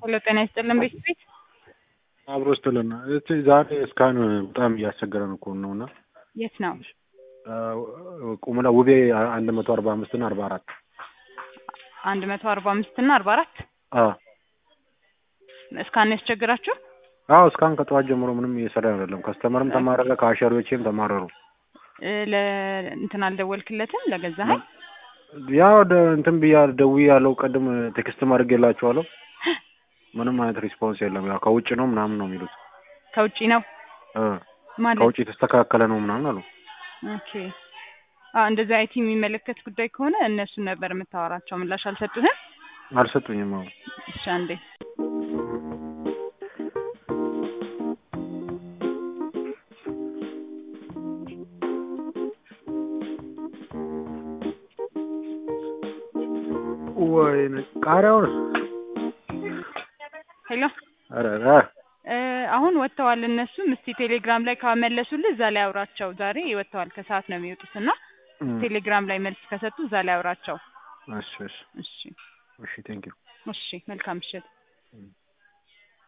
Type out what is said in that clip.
ሄሎ ጤና ይስጥልን ቤት ቤት አብሮ ስትልና እስቲ ዛሬ እስካሁን በጣም እያስቸገረን እኮ ነው እና የት ነው? ቁምላ ውቤ አንድ መቶ አርባ አምስት እና አርባ አራት አንድ መቶ አርባ አምስት እና አርባ አራት እስካሁን ያስቸግራችሁ? አዎ እስካሁን ከጠዋት ጀምሮ ምንም እየሰራ አይደለም። ከስተመርም ተማረረ፣ ከአሸሪዎችም ተማረሩ። ለእንትን አልደወልክለትም ለገዛኸኝ? ያው እንትን ብያ ደውዬ ያለው ቅድም ቴክስትም አድርጌላችኋለሁ። ምንም አይነት ሪስፖንስ የለም። ያው ከውጭ ነው ምናምን ነው የሚሉት። ከውጭ ነው ማለት ከውጭ የተስተካከለ ነው ምናምን አሉ። ኦኬ አዎ፣ እንደዚህ አይቲ የሚመለከት ጉዳይ ከሆነ እነሱን ነበር የምታወራቸው። ምላሽ አልሰጡህም? አልሰጡኝም። አዎ እሺ አንዴ ወይኔ ቃሪያውን ሄሎ ኧረ እ አሁን ወጥተዋል እነሱም። እስቲ ቴሌግራም ላይ ካመለሱልህ እዛ ላይ አውራቸው። ዛሬ ወጥተዋል፣ ከሰዓት ነው የሚወጡት እና ቴሌግራም ላይ መልስ ከሰጡ እዛ ላይ አውራቸው። እሺ እሺ እሺ እሺ ቴንክ ዩ እሺ፣ መልካም ምሽት።